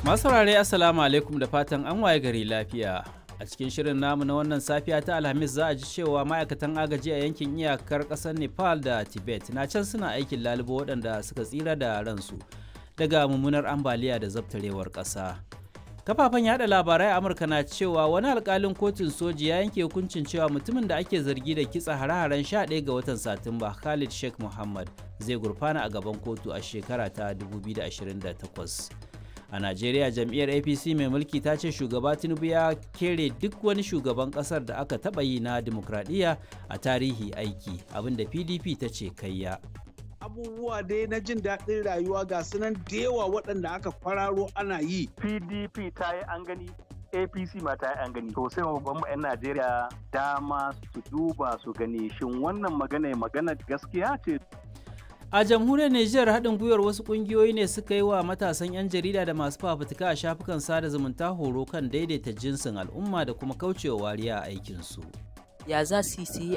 Masu saurare Assalamu alaikum da fatan an waye gari lafiya. A cikin shirin namu na wannan safiya ta Alhamis za a ji cewa ma'aikatan agaji a yankin iyakar ƙasar Nepal da Tibet na can suna aikin lalubo waɗanda suka tsira da ransu daga mummunar ambaliya da zabtarewar ƙasa. Kafafen yada labarai a Amurka na cewa wani alkalin kotun soji ya yanke hukuncin cewa mutumin da ake zargi da kitsa hare-haren 11 ga watan Satumba Khalid Sheikh Muhammad zai gurfana a gaban kotu a shekara ta 2028. a najeriya jam'iyyar apc mai mulki ta ce shugaba tinubu ya kere duk wani shugaban kasar da aka taba yi na demokradiyya a tarihi aiki abinda pdp ta ce kayya abubuwa dai na jin daɗin rayuwa ga sunan da yawa waɗanda aka kwararo ana yi pdp ta yi an gani apc ma ta yi an gani to sai babban 'yan najeriya dama su duba su gani shin wannan magana magana gaskiya ce A jamhuriyar Nijar haɗin gwiwar wasu ƙungiyoyi ne suka yi wa matasan 'yan jarida da masu fafutuka a shafukan sada zumunta horo kan daidaita jinsin al'umma da kuma kaucewa wariya a aikinsu. Ya za su yi